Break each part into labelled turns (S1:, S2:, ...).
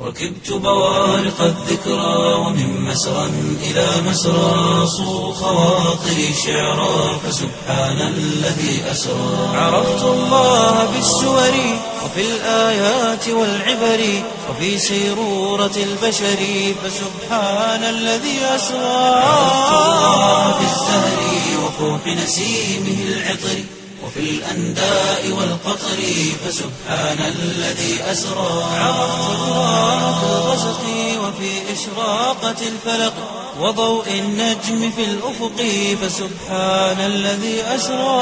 S1: ركبت بوارق الذكرى ومن مسرى إلى مسرى صو خواطري شعرا فسبحان الذي أسرى عرفت الله بالسور وفي الآيات والعبر وفي سيرورة البشر فسبحان الذي أسرى عرفت الله بالزهر وفوح نسيمه العطر وفي الأنداء والقطر فسبحان الذي أسرى عرفت الله في الغسق وفي إشراقة الفلق وضوء النجم في الأفق فسبحان الذي أسرى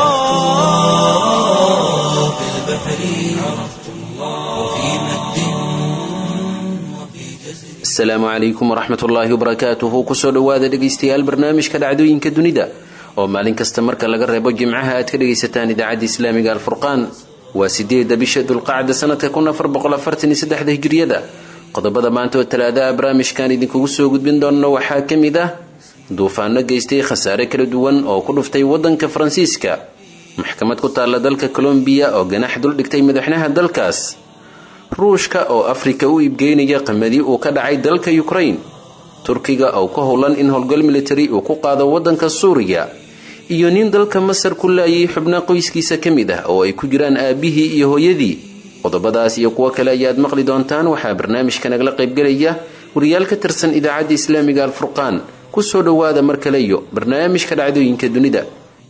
S1: في البحر عرفت الله وفي مد وفي جزر
S2: asalaamu calaykum waraxmat ullaahi wabarakaatuhu kusoo dhowaada dhegaystayaal barnaamijka dhacdooyinka dunida oo maalin kasta marka laga reebo jimcaha aad ka dhagaysataan idaacadda islaamiga alfurqaan waa sideeda bisha dulqacda sanadka kun afar boqol afartan iyo saddexda hijriyada qodobada maanta oo talaadaha barnaamijkan idinkugu soo gudbin doonno waxaa ka mid ah duufaano geystay khasaare kala duwan oo ku dhuftay waddanka faransiiska maxkamad ku taalla dalka colombiya oo ganax duldhigtay madaxweynaha dalkaas ruushka oo afrika u iibgeynaya qamadi uu ka dhacay dalka ukraine turkiga oo ka howlan in howlgal military uu ku qaado waddanka suuriya iyo nin dalka masar ku laayay xubna qoyskiisa ka mid ah oo ay ku jiraan aabihii iyo hooyadii qodobadaas iyo kuwo kale ayaad maqli doontaan waxaa barnaamijka nagala qaybgelaya wariyaal ka tirsan idaacadda islaamiga alfurqaan kusoo dhowaada mar kale iyo barnaamijka dhacdooyinka dunida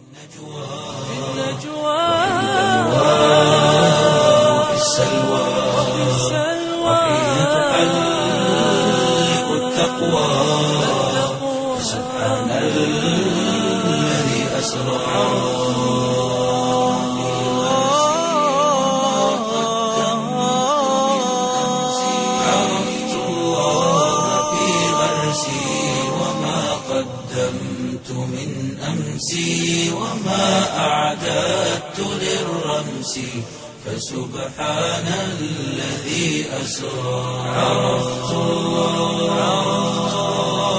S1: وفي السلوى وحين تحلق التقوى فسبحان الذي أسرى عرفت الله في غرسي وما قدمت من أمسي وما أعددت للرمس فسبحان الذي أسرى عرفت الله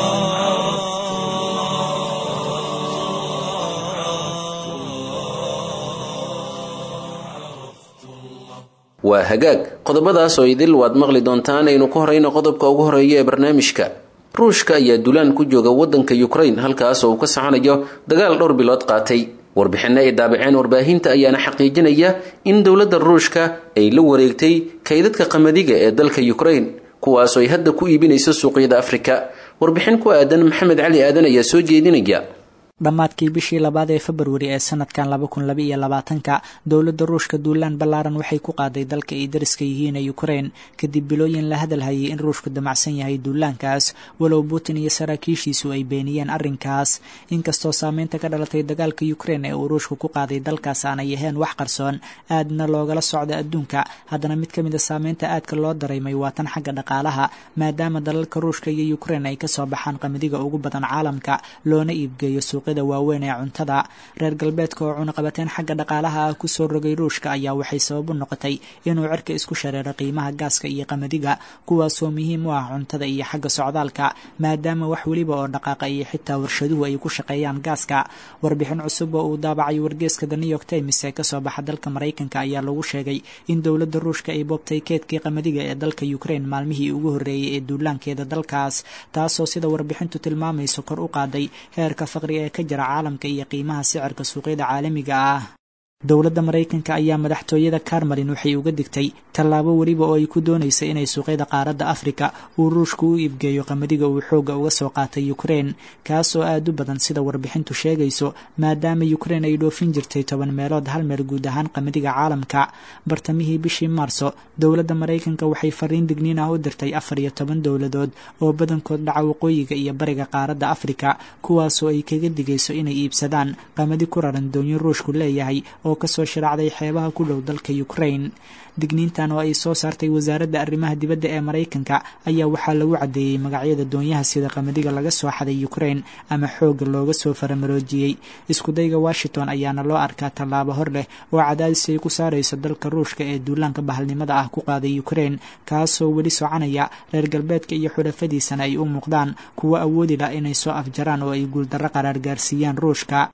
S2: waa hagaag qodobadaas oo idil waad maqli doontaan aynu ku horeyno qodobka ugu horeeya ee barnaamijka ruushka ayaa dulaan ku jooga waddanka ukraine halkaas oo uu ka soconayo dagaal dhowr bilood qaatay warbixinno ay daabaceen warbaahinta ayaana xaqiijinaya in dowladda ruushka ay la wareegtay kaydadka qamadiga ee dalka ukraine kuwaasoo ay hadda ku iibinayso suuqyada afrika warbixin ku aadan maxamed cali aadan ayaa soo jeedinaya
S3: dhammaadkii bishii labaad ee februari ee sanadkan laba kun laba iyo labaatanka dowladda ruushka duulaan ballaaran waxay ku qaaday dalka ay dariska yihiin ee ukraine kadib bilooyin la hadalhayay in ruushku damacsan yahay duulaankaas walow putin iyo saraakiishiisu ay beeniyeen arrinkaas inkastoo saameynta ka dhalatay dagaalka ukraine ee uu ruushku ku qaaday dalkaas aanay ahayn wax qarsoon aadna loogala socda adduunka haddana mid ka mid a saameynta aadka loo dareemay waa tan xagga dhaqaalaha maadaama dalalka ruushka iyo ukraine ay kasoo baxaan qamadiga ugu badan caalamka loona iibgeeyo suuq waaweyn ee cuntada reer galbeedka oo cunaqabateen xagga dhaqaalaha ah kusoo rogay ruushka ayaa waxay sabab u noqotay inuu cirka isku shareero qiimaha gaaska iyo qamadiga kuwaasoo muhiim u ah cuntada iyo xagga socdaalka maadaama wax weliba oo dhaqaaqa iyo xitaa warshaduhu ay ku shaqeeyaan gaaska warbixin cusub oo uu daabacay wargeeska the new york times ee kasoo baxa dalka maraykanka ayaa lagu sheegay in dowladda ruushka ay boobtay keedkii qamadiga ee dalka ukraine maalmihii ugu horreeyey ee duulaankeeda dalkaas taasoo sida warbixintu tilmaamayso kor u qaaday heerka faqri ee ka jira caalamka iyo qiimaha sicirka suuqyada caalamiga ah dowladda maraykanka ayaa madaxtooyada karmalin waxay uga digtay tallaabo weliba oo ay ku doonaysa inay suuqyada qaaradda afrika uu ruushku u iibgeeyo qamadiga uu xoogga uga soo qaatay ukraine kaasoo aad u badan sida warbixintu sheegayso maadaama ukraine ay dhoofin jirtay toban meelood hal meel guud ahaan qamadiga caalamka bartamihii bishii maarso dowladda maraykanka waxay fariin digniin ah u dirtay afar iyo toban dowladood oo badankood dhaca waqooyiga iyo bariga qaaradda afrika kuwaasoo ay kaga digayso inay iibsadaan qamadi ku raran doonyo ruushku leeyahay oo kasoo shiraacday xeebaha ku dhow dalka ukraine digniintan oo ay soo saartay wasaaradda arrimaha dibadda ee maraykanka ayaa waxaa lagu caddeeyey magacyada doonyaha sida qamadiga laga soo xaday ukraine ama xoogga looga soo faramaroojiyey iskudayga washington ayaana loo arkaa tallaabo hor leh oo cadaadis ay ku saarayso dalka ruushka ee duulaanka bahalnimada ah ku qaaday ukraine kaasoo weli soconaya reer galbeedka iyo xulafadiisana ay u muuqdaan kuwo awoodi lah inay soo afjaraan oo ay guuldarro qaraar gaarsiiyaan ruushka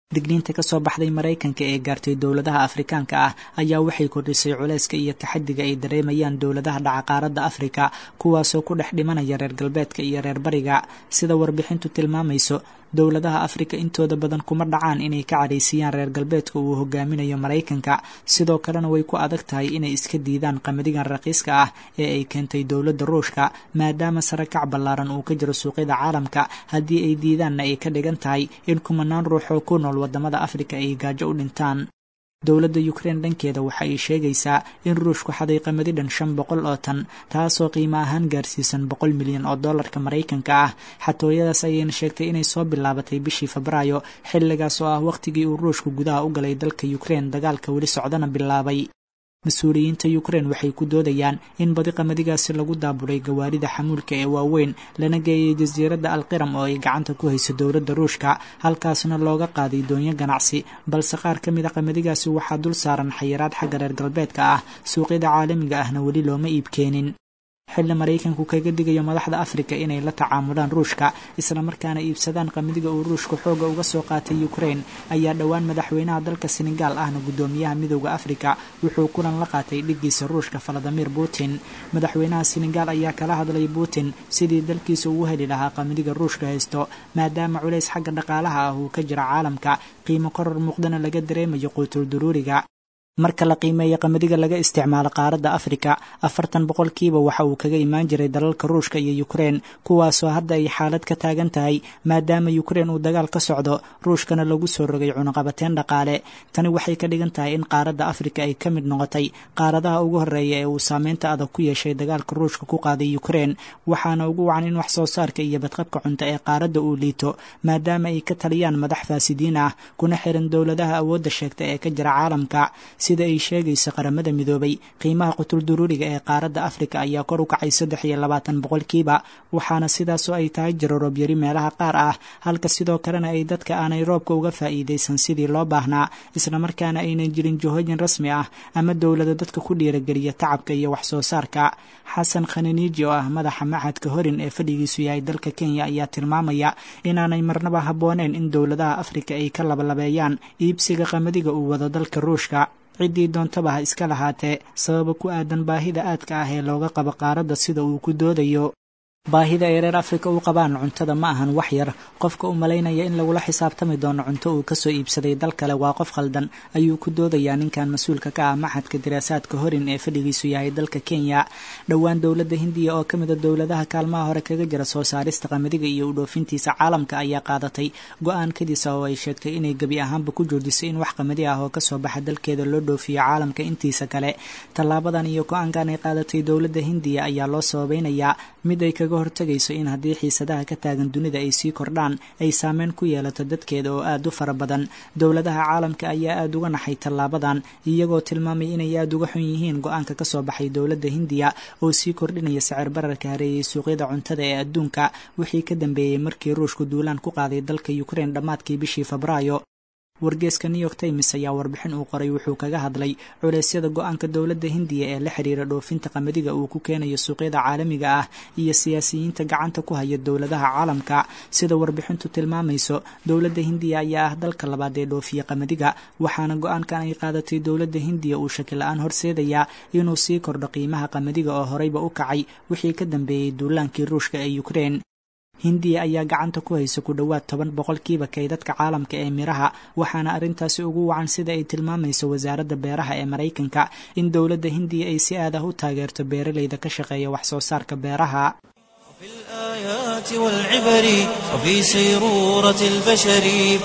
S3: digniinta ka soo baxday maraykanka ee gaartay dowladaha afrikaanka ah ayaa waxay kordhisay culayska iyo taxadiga ay dareemayaan dowladaha dhaca qaaradda afrika kuwaasoo ku dhex dhimanaya reer galbeedka iyo reer bariga sida warbixintu tilmaamayso dowladaha afrika intooda badan kuma dhacaan inay ka cadhaysiyaan reer galbeedka uu hogaaminayo maraykanka sidoo kalena way ku adag tahay inay iska diidaan qamadigan raqiiska ah ee ay keentay dowladda ruushka maadaama sare kac ballaaran uu ka jiro suuqyada caalamka haddii ay diidaanna ay ka dhigan tahay in kumanaan ruux oo ku nool wadamada afrika ay gaajo u dhintaan dowladda ukrein dhankeeda waxa ay sheegaysaa in ruushku xaday qamadi dhan shan boqol oo tan taasoo qiimo ahaan gaarsiisan boqol milyan oo dollarka maraykanka ah xatooyadaas ayayna sheegtay inay soo bilaabatay bishii febraayo xilligaas oo ah wakhtigii uu ruushku gudaha u galay dalka ukrein dagaalka weli socdana bilaabay mas-uuliyiinta ukrein waxay ku doodayaan in badi qamadigaasi lagu daaburay gawaarida xamuulka ee waaweyn lana geeyay jasiiradda alqiram oo ay gacanta ku hayso dowladda ruushka halkaasna looga qaaday doonyo ganacsi balse qaar ka mid a qamadigaasi waxaa dul saaran xayiraad xagga reer galbeedka ah suuqyada caalamiga ahna weli looma iibkeenin xilli maraykanku kaga digayo madaxda afrika inay la tacaamulaan ruushka islamarkaana iibsadaan qamadiga uu ruushku xooga uga soo qaatay ukrein ayaa dhowaan madaxweynaha dalka senegaal ahna guddoomiyaha midooda afrika wuxuu kulan la qaatay dhigiisa ruushka valadimir putin madaxweynaha senegaal ayaa kala hadlay putin sidii dalkiisa ugu heli lahaa qamadiga ruushka haysto maadaama culays xagga dhaqaalaha ah uu ka jira caalamka qiimo koror muuqdana laga dareemayo quutul duruuriga marka la qiimeeya qamadiga laga isticmaalo qaaradda afrika afartan boqolkiiba waxa uu kaga imaan jiray dalalka ruushka iyo ukrein kuwaasoo hadda ay xaalad ka taagan tahay maadaama ukrein uu dagaal ka socdo ruushkana lagu soo rogay cunuqabateen dhaqaale tani waxay ka dhigan tahay in qaaradda afrika ay ka mid noqotay qaaradaha ugu horreeya ee uu saameynta adag ku yeeshay dagaalka ruushka ku qaaday ukrein waxaana ugu wacan in wax soo saarka iyo badqabka cunto ee qaaradda uu liito maadaama ay ka taliyaan madax faasidiin ah kuna xiran dowladaha awoodda sheegta ee ka jira caalamka sida ay sheegaysa qaramada midoobay qiimaha qutul duruuriga ee qaaradda afrika ayaa kor u kacay saddex iyo labaatan boqolkiiba waxaana sidaasoo ay tahay jiro roobyari meelaha qaar ah halka sidoo kalena ay dadka aanay roobka uga faa'iidaysan sidii loo baahnaa islamarkaana aynan jirin jihooyin rasmi ah ama dowlada dadka ku dhiirageliya tacabka iyo wax soo saarka xasan khananiiji oo ah madaxa machadka horin ee fadhigiisu yahay dalka kenya ayaa tilmaamaya inaanay marnaba habbooneen in dowladaha afrika ay ka labalabeeyaan iibsiga qamadiga uu wado dalka ruushka ciddii doontaba ha iska lahaatee sababa ku aadan baahida aadka ah ee looga qabo qaaradda sida uu ku doodayo baahida ay reer afrika u qabaan cuntada ma ahan wax yar qofka u malaynaya in lagula xisaabtami doono cunto uu kasoo iibsaday dal kale waa qof khaldan ayuu ku doodayaa ninkan mas-uulka ka ah maxadka diraasaadka horin ee fadhigiisu yahay dalka kenya dhowaan dowladda hindiya oo kamid a dowladaha kaalmaha hore kaga jira soo saarista qamadiga iyo u dhoofintiisa caalamka ayaa qaadatay go-aan kadisa oo ay sheegtay inay gebi ahaanba ku joojisay in wax qamadi ah oo kasoo baxa dalkeeda loo dhoofiyo caalamka intiisa kale tallaabadan iyo go-aankan ay qaadatay dowladda hindiya ayaa loo sababeynayaa mid ay kaga hortagayso in haddii xiisadaha ka taagan dunida ay sii kordhaan ay saameyn ku yeelato dadkeeda oo aada u fara badan dowladaha caalamka ayaa aada uga naxay tallaabadan iyagoo tilmaamay inay aada uga xun yihiin go-aanka kasoo baxay dowladda hindiya oo sii kordhinaya sicir bararka hareeyay suuqyada cuntada ee adduunka wixii ka dambeeyey markii ruushku duulaan ku qaaday dalka ukrein dhammaadkii bishii febraayo wargeeska new york times ayaa warbixin uu qoray wuxuu kaga hadlay culeysyada go-aanka dowladda hindiya ee la xiriira dhoofinta qamadiga uu ku keenayo suuqyada caalamiga ah iyo siyaasiyiinta gacanta ku haya dowladaha caalamka sida warbixintu tilmaamayso dowladda hindiya ayaa ah dalka labaad ee dhoofiya qamadiga waxaana go-aankan ay qaadatay dowladda hindiya uu shaki la-aan horseedayaa inuu sii kordho qiimaha qamadiga oo horeyba u kacay wixii ka dambeeyey duulaankii ruushka ee ukrein hindiya ayaa gacanta ku haysa ku dhowaad toban boqolkiiba kaydadka caalamka ee miraha waxaana arrintaasi ugu wacan sida ay tilmaamayso wasaaradda beeraha ee maraykanka in dowladda hindiya ay si aad ah u taageerto beeralayda ka shaqeeya wax soo saarka beeraha
S1: في الآيات والعبر وفي سيرورة البشر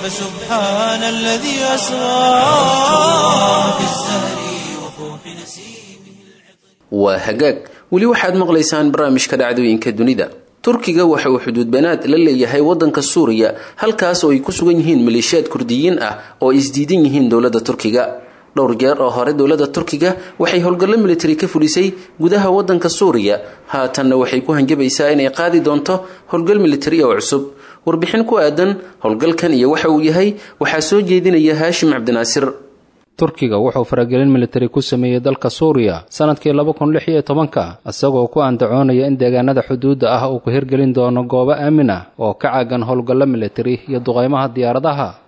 S1: فسبحان الذي أسرى في الزهر وفوح نسيمه
S2: waa hagaag weli waxaad maqlaysaan barnaamijka dhacdooyinka dunida turkiga waxa uu xuduud banaad la leeyahay waddanka suuriya halkaas oo ay ku sugan yihiin maleeshiyaad kurdiyiin ah oo ay isdiidan yihiin dowladda turkiga dhowr jeer oo hore dowladda turkiga waxay howlgallo militari ka fulisay gudaha waddanka suuriya haatanna waxay ku hanjabaysaa inay qaadi doonto howlgal militari oo cusub warbixin ku aadan howlgalkan iyo waxa uu yahay waxaa soo jeedinaya haashim cabdinaasir
S4: turkiga wuxuu faragelin militari ku sameeyey dalka suuriya sannadkii laba kun lix iyo tobanka isagoo ku andacoonaya in deegaanada xuduudda ah uu ku hirgelin doono goobo aamin ah oo ka caagan howlgallo militari iyo duqaymaha diyaaradaha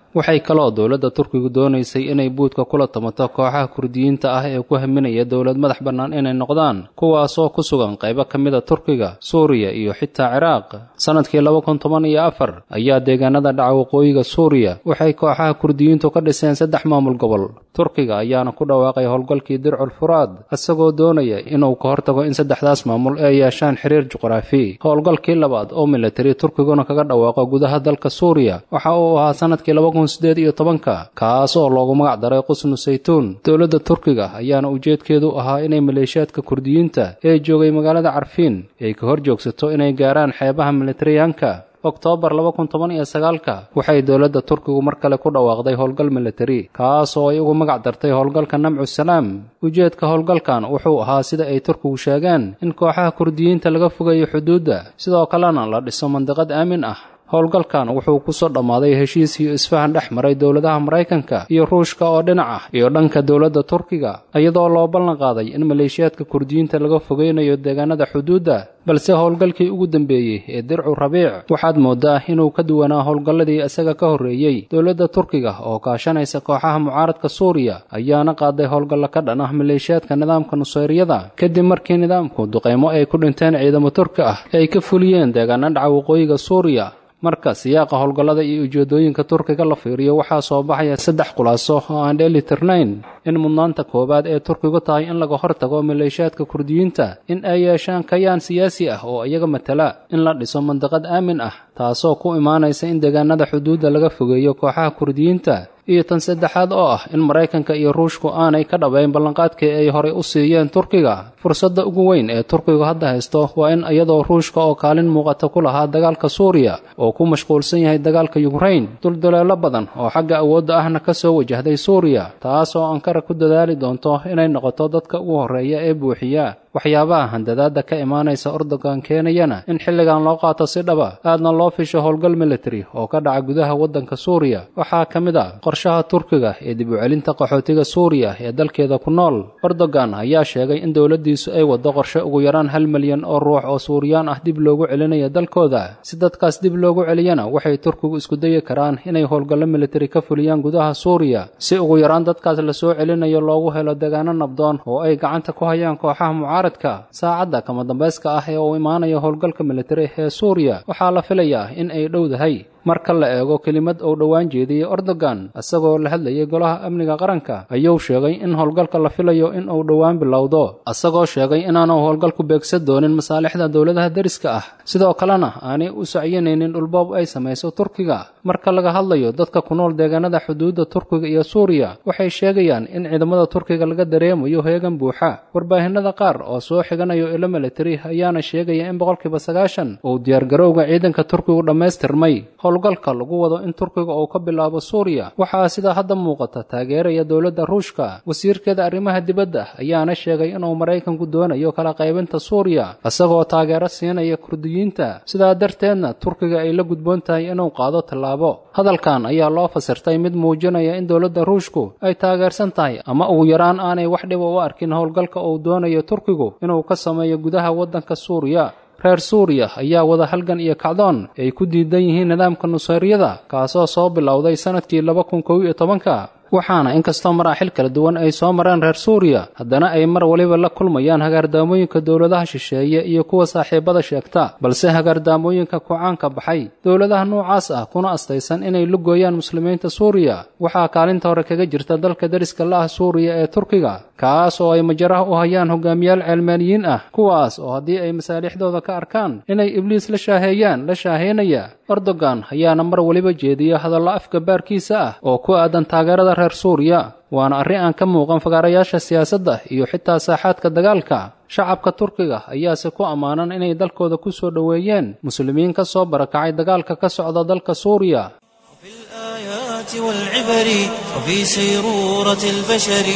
S4: waxay kaloo dowladda turkigu doonaysay inay buudka kula tamato kooxaha kurdiyiinta ah ee ku haminaya dowlad madax bannaan inay noqdaan kuwaasoo ku sugan qaybo ka mida turkiga suuriya iyo xitaa ciraaq sannadkii laba kun toban iyo afar ayaa deegaanada dhaca waqooyiga suuriya waxay kooxaha kurdiyiintu ka dhiseen saddex maamul gobol turkiga ayaana ku dhawaaqay howlgalkii dircul furaad isagoo doonaya inuu ka hortago in saddexdaas maamul ay yeeshaan xiriir juqraafi howlgalkii labaad oo militari turkiguna kaga dhawaaqo gudaha dalka suuriya waxa uu ahaa sannadkii laba kun sideed iyo tobanka kaas oo loogu magac daray qusnu saytuun dowladda turkiga ayaana ujeedkeedu ahaa inay maleeshiyaadka kurdiyiinta ee joogay magaalada carfiin ay ka hor joogsato inay gaaraan xeebaha militariyaanka oktoobar laba kun toban iyo sagaalka waxay dowladda turkigu mar kale ku dhawaaqday howlgal militari kaas oo ay ugu magac dartay howlgalka namcu salaam ujeedka howlgalkan wuxuu ahaa sida ay turkigu sheegeen in kooxaha kurdiyiinta laga fogeeyo xuduudda sidoo kalena la dhiso mandiqad aamin ah howlgalkan wuxuu ku soo dhammaaday heshiis iyo isfahan dhex maray dowladaha maraykanka iyo ruushka oo dhinac ah iyo dhanka dowladda turkiga iyadoo loo ballan qaaday in maleeshiyaadka kurdiyiinta laga fogeynayo deegaanada xuduudda balse howlgalkii ugu dambeeyey ee dircu rabiic waxaad mooddaa inuu ka duwanaa howlgalladii isaga ka horreeyey dowladda turkiga oo kaashanaysa kooxaha mucaaradka suuriya ayaana qaaday howlgallo ka dhan ah maleeshiyaadka nidaamka nusayriyada kadib markii nidaamku duqaymo ay ku dhinteen ciidamo turki ah ay ka fuliyeen deegaana dhaca waqooyiga suuriya marka siyaaqa howlgallada iyo ujeedooyinka turkiga la fiiriyo waxaa soo baxaya saddex khulaaso oo aan dheeli tirnayn in mudnaanta koowaad ee turkigu tahay in laga hortago maleeshiyaadka kurdiyiinta in ay yeeshaan kayaan siyaasi ah oo iyaga matala in la dhiso mandiqad aamin ah taasoo ku imaanaysa in deegaanada xuduudda laga fogeeyo kooxaha kurdiyiinta iyo tan saddexaad oo ah in maraykanka iyo ruushku aanay ka dhabayn ballanqaadkii ay horey u siiyeen turkiga fursadda ugu weyn ee turkigu hadda haysto waa in iyadoo ruushka oo kaalin muuqata ku lahaa dagaalka suuriya oo ku mashquulsan yahay dagaalka yukrain dulduleelo badan oo xagga awoodda ahna ka soo wajahday suuriya taas oo ankara ku dadaali doonto inay noqoto dadka ugu horreeya ee buuxiya waxyaabaha handadaadda ka imaanaysa ordogan keenayana in xilligan loo qaato si dhaba aadna loo fisho howlgal militari oo ka dhaca gudaha waddanka suuriya waxaa ka mid a qorshaha turkiga ee dib u celinta qaxootiga suuriya ee dalkeeda ku nool erdogan ayaa sheegay in dowladdiisu ay waddo qorshe ugu yaraan hal milyan oo ruux oo suuriyaan ah dib loogu celinayo dalkooda si dadkaas dib loogu celiyana waxay turkigu isku dayi karaan inay howlgallo militari ka fuliyaan gudaha suuriya si ugu yaraan dadkaas lasoo celinayo loogu helo deegaano nabdoon oo ay gacanta ku hayaan kooxaha mucaaradka saacadda kama dambayska ah ee uu imaanayo howlgalka militari ee suuriya waxaa la filayaa in ay dhowdahay marka la eego kelimad uu dhowaan jeediyey erdogan isagoo la hadlayay golaha amniga qaranka ayuu sheegay in howlgalka la filayo in uu dhowaan bilowdo isagoo sheegay inaanu howlgalku beegsan doonin masaalixda dowladaha deriska ah sidoo kalena aanay u sacyanaynin dhulboob ay samayso turkiga marka laga hadlayo dadka ku nool deegaanada xuduudda turkiga iyo suuriya waxay sheegayaan in ciidamada turkiga laga dareemayo heegan buuxa warbaahinada qaar oo soo xiganayo ilo militari ayaana sheegaya in boqolkiiba sagaashan uu diyaargarowga ciidanka turkigu dhammaystirmay howlgalka lagu wado in turkiga uu ka bilaabo suuriya waxaa sida hadda muuqata taageeraya dowladda ruushka wasiirkeeda arrimaha dibadda ayaana sheegay inuu maraykanku doonayo kala qaybinta suuriya isagoo taageero siinaya kurdiyiinta sidaa darteedna turkiga ay la gudboon tahay inuu qaado tallaabo hadalkan ayaa loo fasirtay mid muujinaya in dowladda ruushku ay taageersan tahay ama ugu yaraan aanay wax dhiba u arkin howlgalka uu doonayo turkigu inuu ka sameeyo gudaha waddanka suuriya reer suuriya ayaa wada halgan iyo kacdoon ay ku diidan yihiin nidaamka nusayriyada kaasoo soo bilowday sannadkii laba kun kow iyo tobanka waxaana inkastoo maraaxil kala duwan ay soo mareen reer suuriya haddana ay mar waliba la kulmayaan hagaardaamooyinka dowladaha shisheeye iyo kuwa saaxiibada sheegta balse hagaardaamooyinka ku-caanka baxay dowladaha noocaas ah kuna astaysan inay lugooyaan muslimiinta suuriya waxaa kaalinta hore kaga jirta dalka deriska la ah suuriya ee turkiga kaas oo ay majaraha u hayaan hogaamiyaal ceelmaaniyiin ah kuwaas oo haddii ay masaalixdooda ka arkaan inay ibliis la shaaheeyaan la shaaheynaya erdogan ayaana mar waliba jeediya hadallo afka baarkiisa ah oo ku aadan taageerada reer suuriya waana arrin aan ka muuqan fagaarayaasha siyaasadda iyo xitaa saaxaadka dagaalka shacabka turkiga ayaase ku ammaanan inay dalkooda ku soo dhoweeyeen muslimiin ka soo barakacay dagaalka ka socda dalka suuriya
S1: في الآيات والعبر وفي سيرورة البشر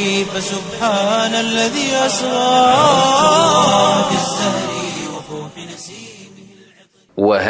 S1: فسبحان الذي أسرى في الزهر وفوح نسيمه
S2: waa hagaag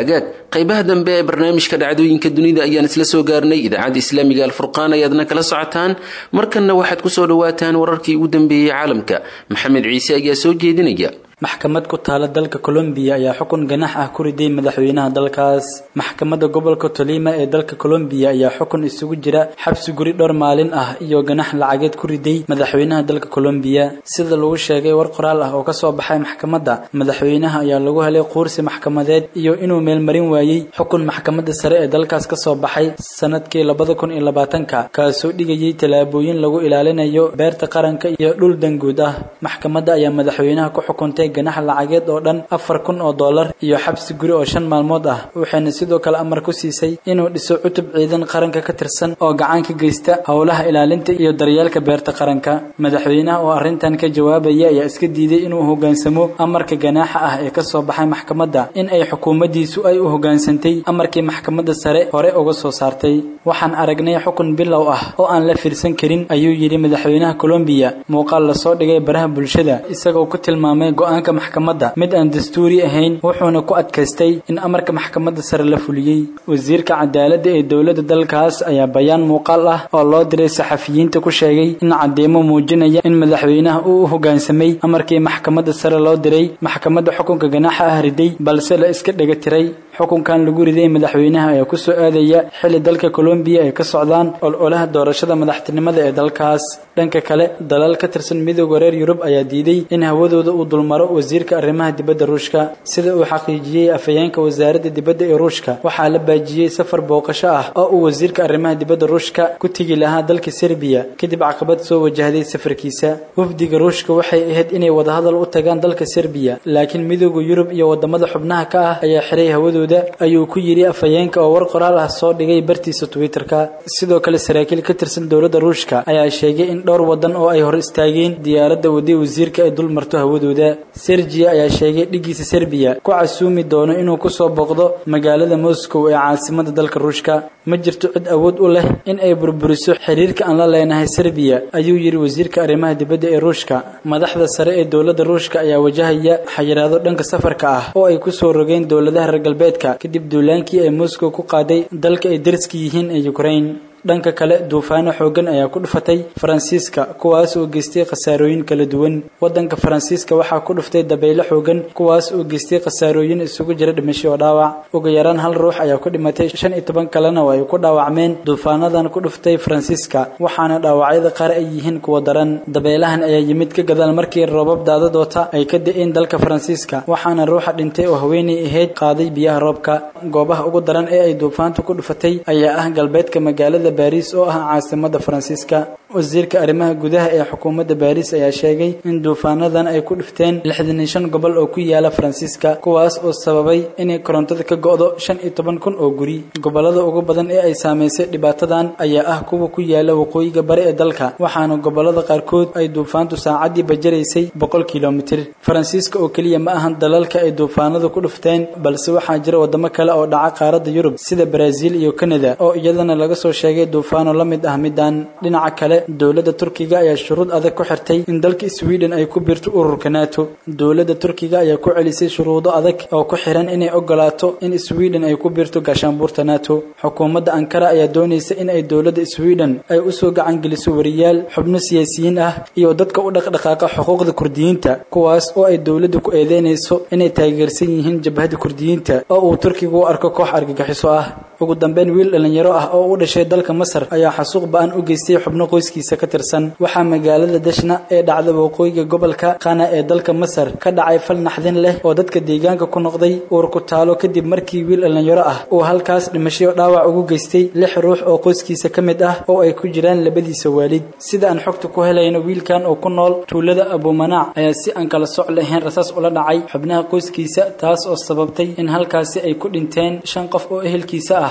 S2: qaybaha dambe ee barnaamijka dhacdooyinka dunida ayaan isla soo gaarnay idaacadda islaamiga alfurqaan ayaadna kala socotaan markanna waxaad kusoo dhawaataan wararkii ugu dambeeyey caalamka maxamed ciise ayaa soo jeedinaya
S5: maxkamad ku taala dalka colombiya ayaa xukun ganax ah ku riday madaxweynaha dalkaas maxkamadda gobolka tolima ee dalka colombiya ayaa xukun isugu jira xabsi guri dhowr maalin ah iyo ganax lacageed ku riday madaxweynaha dalka colombiya sida lagu sheegay war qoraal ah oo kasoo baxay maxkamadda madaxweynaha ayaa lagu helay quursi maxkamadeed iyo inuu meelmarin waayey xukun maxkamadda sare ee dalkaas kasoo baxay sanadkii labada kun iyo labaatanka kaasoo dhigayay tallaabooyin lagu ilaalinayo beerta qaranka iyo dhul danguud ah maxkamadda ayaa madaxweynaha ku xukuntay ganax lacageed oo dhan afar kun oo dollar iyo xabsi guri oo shan maalmood ah waxayna sidoo kale amar ku siisay inuu dhiso cutub ciidan qaranka ka tirsan oo gacan ka geysta howlaha ilaalinta iyo daryeelka beerta qaranka madaxweynaha oo arrintan ka jawaabaya ayaa iska diiday inuu hoggaansamo amarka ganaaxa ah ee kasoo baxay maxkamadda in ay xukuumaddiisu ay u hoggaansantay amarkii maxkamadda sare hore uga soo saartay waxaan aragnay xukun bilow ah oo aan la fiirsan karin ayuu yidhi madaxweynaha colombiya muuqaal lasoo dhigay baraha bulshada isagoo ku tilmaamay go-aanka maxkamadda mid aan dastuuri ahayn wuxuuna ku adkaystay in amarka maxkamadda sare la fuliyey wasiirka cadaaladda ee dowladda dalkaas ayaa bayaan muuqaal ah oo loo diray saxafiyiinta ku sheegay in cadeymo muujinaya in madaxweynaha uu u hoggaansamay amarkii maxkamadda sare loo diray maxkamadda xukunka ganaaxa ah riday balse la iska dhega tiray xukunkan lagu riday madaxweynaha ayaa kusoo aadaya xilli dalka colombiya ay ka socdaan ololaha doorashada madaxtinimada ee dalkaas dhanka kale dalal ka tirsan midooda reer yurub ayaa diiday in hawadooda uu dulmaro wasiirka arrimaha dibadda ruushka sida uu xaqiijiyey afhayeenka wasaaradda dibadda ee ruushka waxaa la baajiyey safar booqasho ah oo uu wasiirka arrimaha dibadda ruushka ku tegi lahaa dalka serbiya kadib caqabad soo wajahday safarkiisa wafdiga ruushka waxay ahayd inay wadahadal u tagaan dalka serbiya laakiin midooda yurub iyo wadamada xubnaha ka ah ayaa xiray hawadooda ayuu ku yidhi afhayeenka oo war qoraal ah soo dhigay bartiisa twitterka sidoo kale saraakiil ka tirsan dowladda ruushka ayaa sheegay in dhowr wadan oo ay hor istaageen diyaaradda waday wasiirka ay dul marto hawadooda sergiya ayaa sheegay dhigiisa serbiya ku casuumi doono inuu kusoo booqdo magaalada moscow ee caasimada dalka ruushka ma jirto cid awood u leh in ay burburiso xiriirka aan la leenahay serbiya ayuu yidhi wasiirka arrimaha dibadda ee ruushka madaxda sare ee dowladda ruushka ayaa wajahaya xayiraado dhanka safarka ah oo ay kusoo rogeen dowladaha reer galbeedka kadib duulaankii ay moscow ku qaaday dalka ay dariska yihiin ee ukraine dhanka kale duufaano xooggan ayaa ku dhufatay faransiiska kuwaas oo geystay khasaarooyin kala duwan waddanka faransiiska waxaa ku dhuftay dabaylo xooggan kuwaas oo geystay khasaarooyin isugu jira dhimasho oo dhaawac ugu yaraan hal ruux ayaa ku dhimatay shan iyo toban kalena oo ay ku dhaawacmeen duufaanadan ku dhuftay faransiiska waxaana dhaawacyada qaar ay yihiin kuwa daran dabeelahan ayaa yimid ka gadaal markii roobab daadadoota ay ka da-een dalka faransiiska waxaana ruuxa dhintay oo haweenay ahayd qaaday biyaha roobka goobaha ugu daran ee ay duufaantu ku dhufatay ayaa ah galbeedka magaalada baariis oo ah caasimada faransiiska wasiirka arrimaha gudaha ee xukuumadda baariis ayaa sheegay in duufaanadan ay ku dhifteen lixdan iyo shan gobol oo ku yaala faransiiska kuwaas oo sababay inay korontada ka go'do shan iyo toban kun oo guri gobolada ugu badan ee ay saamaysay dhibaatadan ayaa ah kuwa ku yaala waqooyiga bari ee dalka waxaana gobolada qaarkood ay duufaantu saacadii bajaraysay boqol kilomitir faransiiska oo keliya ma ahan dalalka ay duufaanadu ku dhifteen balse waxaa jira wadamo kale oo dhaca qaaradda yurub sida baraaziil iyo kanada oo iyadana laga soo sheegay duufaano la mid ah midaan dhinaca kale dowladda turkiga ayaa shuruud adag ku xirtay in dalka sweden ay ku biirto ururka nato dowladda turkiga ayaa ku celisay shuruudo adag oo ku xiran inay ogolaato in sweden ay ku biirto gaashaanbuurta nato xukuumadda ankara ayaa doonaysa in ay dowladda sweden ay usoo gacan geliso wariyaal xubno siyaasiyiin ah iyo dadka u dhaqdhaqaaqa xuquuqda kurdiyiinta kuwaas oo ay dowladda ku eedeynayso inay taageersan yihiin jabhada kurdiyiinta oo uu turkigu u arko koox argagixiso ah ugu dambeyn wiil dhallinyaro ah oo u dhashay dalka masar ayaa xasuuq ba-an u geystay xubno qoyskiisa ka tirsan waxaa magaalada dashna ee dhacda waqooyiga gobolka qana ee dalka masar ka dhacay fal naxdin leh oo dadka deegaanka ku noqday uur ku taalo kadib markii wiil dhallinyaro ah uu halkaas dhimasho dhaawac ugu geystay lix ruux oo qoyskiisa ka mid ah oo ay ku jiraan labadiisa waalid sida aan xogta ku helayno wiilkan oo ku nool tuulada abuumanaac ayaa si aan kala soc lahayn rasaas ula dhacay xubnaha qoyskiisa taas oo sababtay in halkaasi ay ku dhinteen shan qof oo ehelkiisa ah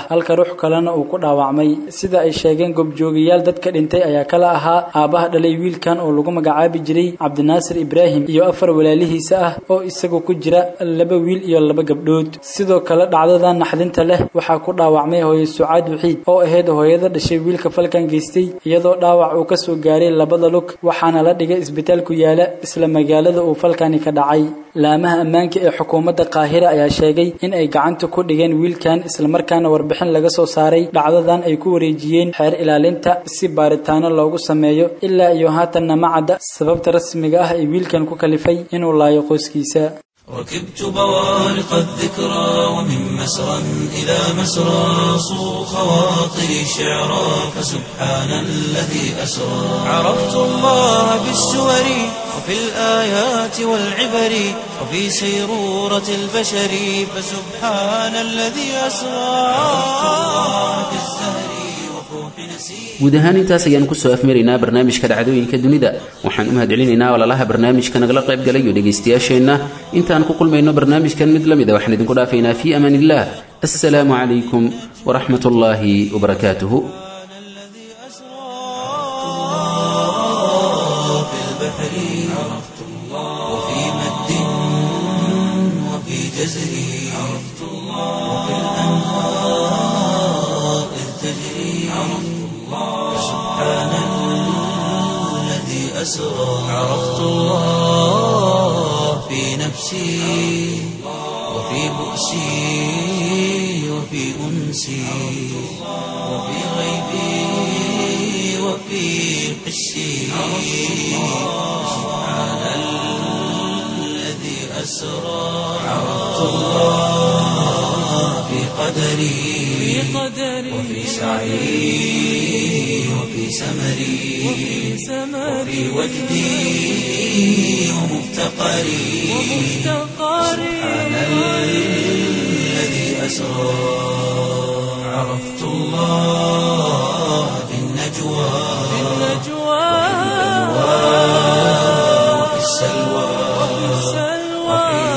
S5: ah halka ruux kalena uu ku dhaawacmay sida ay sheegeen goobjoogayaal dadka dhintay ayaa kala ahaa aabbaha dhalay wiilkan oo lagu magacaabi jiray cabdinaasir ibraahim iyo afar walaalihiisa ah oo isagu ku jira laba wiil iyo laba gabdhood sidoo kale dhacdadan naxdinta leh waxaa ku dhaawacmay hooye sucaad waxiid oo ahayd hooyada dhashay wiilka falkan geystay iyadoo dhaawac uu kasoo gaaray labada lug waxaana la dhigay isbitaal ku yaala isla magaalada uu falkani ka dhacay laamaha ammaanka ee xukuumadda qaahira ayaa sheegay in ay gacanta ku dhigeen wiilkan islamarkaana warbixin laga soo saaray dhacdadan ay ku wareejiyeen xeer ilaalinta si baaritaano loogu sameeyo ilaa iyo haatanna ma cadda sababta rasmiga ah ee wiilkan ku kalifay inuu laayo qoyskiisa
S1: ركبت بوارق الذكرى ومن مسرى إلى مسرى صو خواطري شعرا فسبحان الذي أسرى عرفت الله بالسور وفي الآيات والعبر وفي سيرورة البشر فسبحان الذي أسرى عرفت الله بالزهر وفوح نسير
S2: guud ahaan intaas ayaan kusoo afmaraynaa barnaamijka dhacdooyinka dunida waxaan u mahadcelinaynaa walaalaha barnaamijka nagala qayb galay iyo dhegaystayaasheenna intaan ku kulmayno barnaamijkan mid la mida waxaan idinku dhaafaynaa fii amaan illah assalaamu calaykum waraxmat ullaahi wabarakaatuhu
S1: الذي أسرى في البحر عرفت الله وفي مد وفي جزر عرفت الله وفي الأنهار إذ تجري عرفت الله سبحان الذي أسرى عرفت الله في نفسي وفي بؤسي وفي أنسي وفي غيبي وفي حسي سبحان الذي أسرى عرفت الله في قدري وفي سعي وفي سمري وفي وجدي ومفتقري سبحان الذي أسرى عرفت الله في النجوى وفي السلوى وحين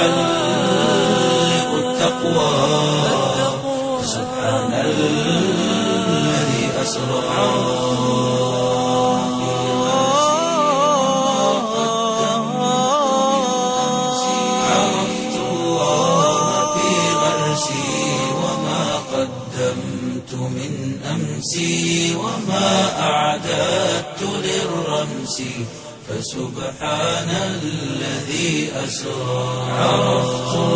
S1: تحلق التقوى سبحان الذي أسرى عرفت الله في غرسي وما قدمت من أمسي وما أعددت للرمس فسبحان الذي أسرى عرفت